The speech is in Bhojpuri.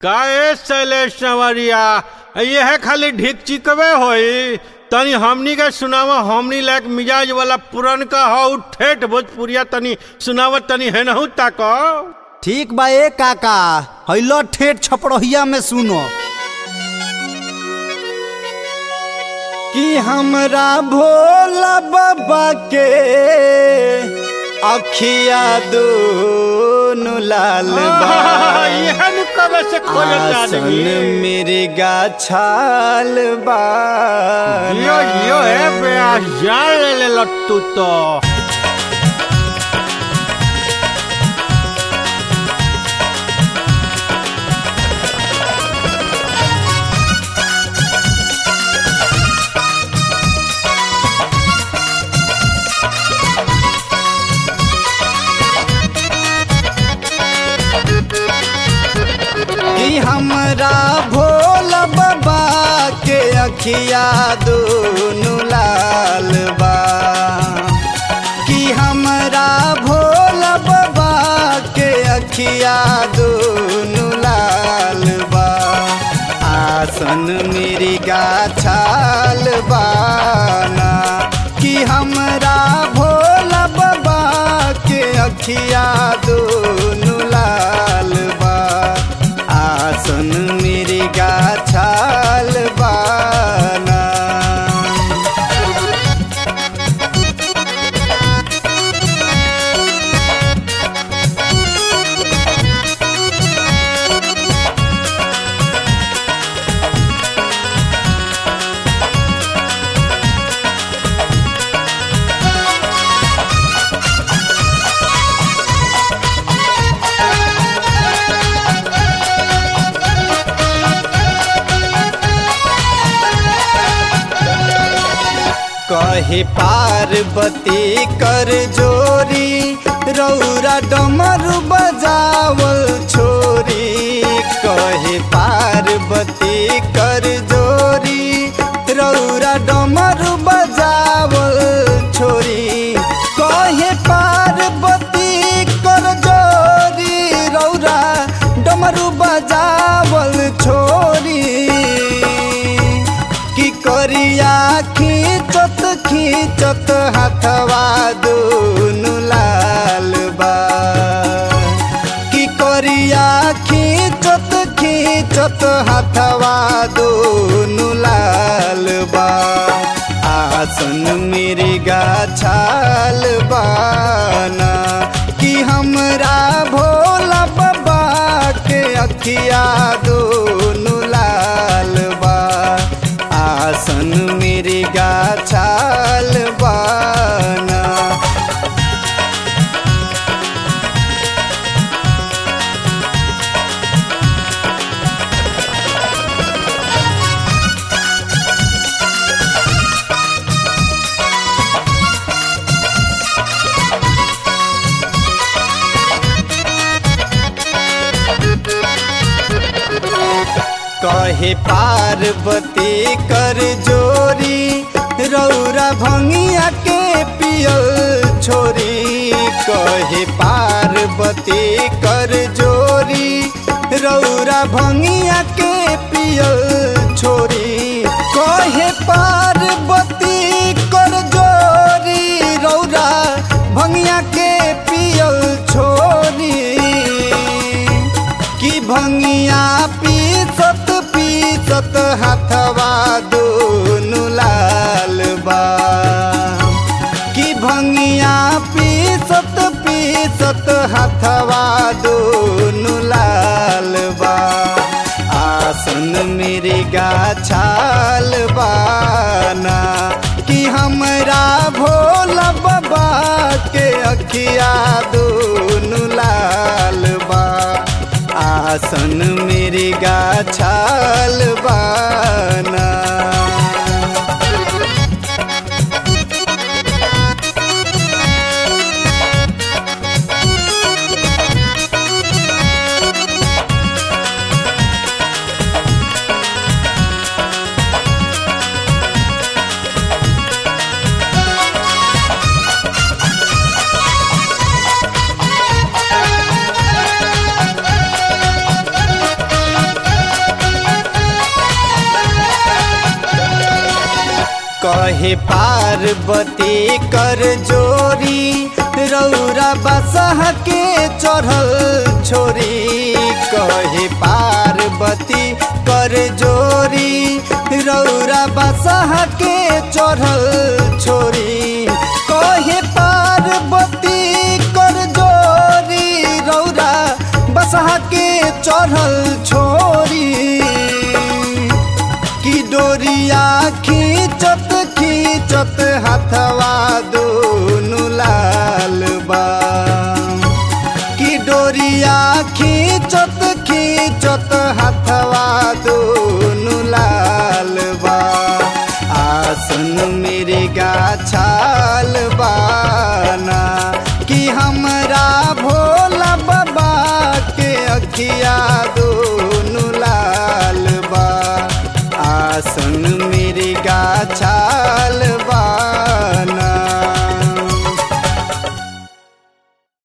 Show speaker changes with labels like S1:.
S1: का ए शैलेश संवरिया यह खाली ढिक चिकवे होई तनी हमनी के सुनावा हमनी लायक मिजाज वाला पुरन का हौ ठेठ भोजपुरिया तनी सुनावा तनी है नहु ताक
S2: ठीक बा ए काका हैलो ठेठ छपड़हिया में सुनो कि हमरा भोला बाबा के अखिया दोनों लाल बा
S1: यह नु कबे से खोजता
S2: आसन
S1: आदमी
S2: मेरे गाछाल बा
S1: यो यो है बे जान ले ले लट्टू तो
S2: कि हमरा भोला बाबा के अखिया दोनों लाल बा कि हमरा भोला बाबा के अखिया दोनों लाल बा आसन मेरी गाछाल बाना कि हमरा भोला बाबा के अखिया दोनों लाल बा आसन मेरी गाछाल बाना कहे पार्वती कर जोरी रौरा डमरू बजावल छोरी कहे पार्वती कर जोरी रौरा डमरू बजावल छोरी कहे पार्वती कर जोरी रौरा डमरू बजावल छोरी की करिया खींचत खींचत हाथवा दोनों लाल बा की करिया खींचत खींचत हाथवा दोनों लाल बा आसन मेरे गाछाल बाना कि हमरा भोला बाबा के अखिया दोनों लाल बा आसन मेरे गाछाल बाना कहे पार्वती कर जोरी रौरा भंगिया के पियल छोरी कहे पार्वती कर जोरी रौरा भंगिया के पियल छोरी कहे पार्वती कर जोरी रौरा भंगिया के पियल छोरी कि भंगिया पीसत पीसत हाथवा दोनों लाल बा कि भंगिया पीसत पीसत हाथवा दोनों लाल बा आसन मेरे गाछाल बाना कि हमरा भोला बाबा के अखिया दोनों लाल बा आसन मेरे गाछाल बाना कहे पार्वती कर जोरी रौरा बसह के चढ़ल छोरी कहे पार्वती कर जोरी रौरा बसह के चढ़ल छोरी कहे पार्वती कर जोरी रौरा बसह के चढ़ल छोरी की डोरिया खींचत खींचत हथवा दोनों लाल बा की डोरिया खींचत खींचत हथवा दोनों लाल बा आसन मेरे गाछाल बाना कि हमरा भोला बाबा के अखिया दोनों लाल बा आसन मेरे गाछा